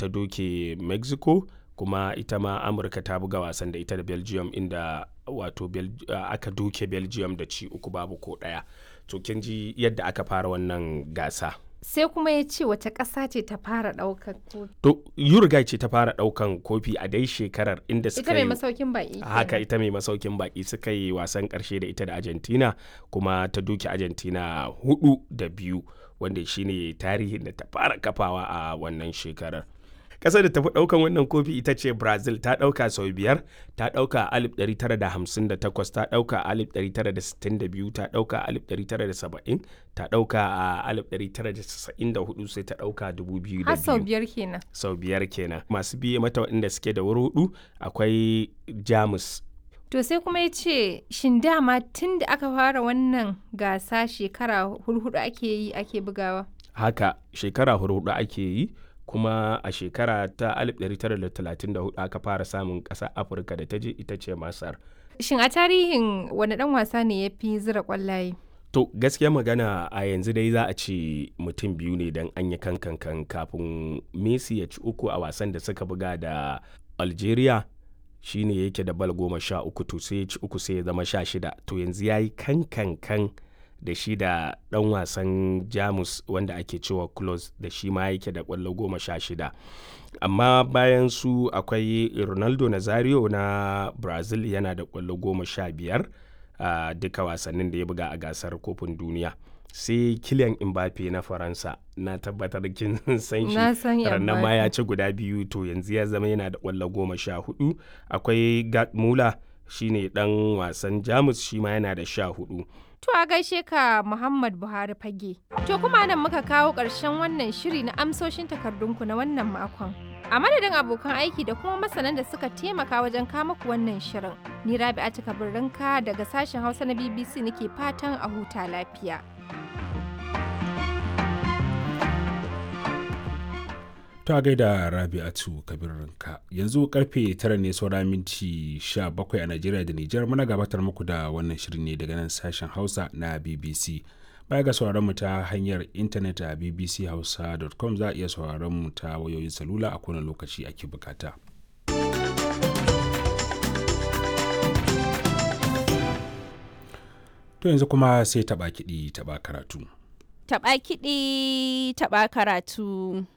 ta doke mexico kuma ita ma amurka ta buga wasan da ita da belgium inda wato uh, aka doke belgium da ci uku babu ko ɗaya to kin ji yadda aka fara wannan gasa sai kuma ya ce wace ƙasa ce ta fara ɗaukar kofi. To Uruguay ce ta fara ɗaukan kofi a dai shekarar inda suka Ita mai masaukin baƙi. Haka ita mai masaukin baƙi suka yi wasan ƙarshe da ita da Argentina kuma ta duki Argentina hudu da biyu wanda shine tarihin da ta fara kafawa a wannan shekarar. kasar da tafi daukan wannan kofi ita ce brazil ta dauka sau biyar ta dauka a 1958 ta dauka a 1962 ta dauka a 1970 ta dauka a 1994 sai ta dauka 2002 har sau biyar kenan sau biyar kenan masu biye mata waɗanda suke da wuri hudu akwai jamus To sai kuma ya ce, shin dama tun da aka fara wannan gasa shekara hurhudu ake yi ake bugawa? Haka shekara hurhudu ake yi, kuma a shekara ta 1934 aka fara samun ƙasar afirka da ta je ita ce masar shin a tarihin wani ɗan wasa ne ya fi zira ƙwallaye to gaskiya magana a yanzu dai za a ce mutum biyu ne don an yi kankan kafin messi ya ci uku a wasan da suka buga da algeria shine yake da bal goma sha uku to sai ya ci uku sai ya zama sha shida to yanzu ya yi kankan da shi da ɗan wasan jamus wanda ake cewa close da shi ma yake da ƙwallo goma sha shida amma bayan su akwai ronaldo nazario na brazil yana da ƙwallo goma sha biyar a uh, duka wasannin da ya buga a gasar kofin duniya sai kilian mbappe na faransa na tabbatar kin san shi ranar ma ya ci guda biyu to yanzu ya zama yana da ƙwallo goma sha hudu akwai gerd muller shine dan wasan jamus shi ma yana da sha hudu To a gaishe ka Muhammad Buhari fage. To kuma nan muka kawo ƙarshen wannan shiri na amsoshin takardunku na wannan makon. A madadin abokan aiki da kuma masanan da suka taimaka wajen kama ku wannan shirin. Ni Rabi'a Takabirrinka daga sashen Hausa na BBC nake fatan a huta lafiya. ta gaida rabi'atu kabirinka yanzu karfe tara ne saura minti 17 a najeriya da nijar muna gabatar muku da wannan shirin ne daga nan sashen hausa na bbc baya ga sauraron mu ta hanyar intanet a bbchausa.com za a iya sauraron mu ta wayoyin salula a kowane lokaci ake bukata to yanzu kuma sai taba kiɗi taba karatu taɓa kiɗi taɓa karatu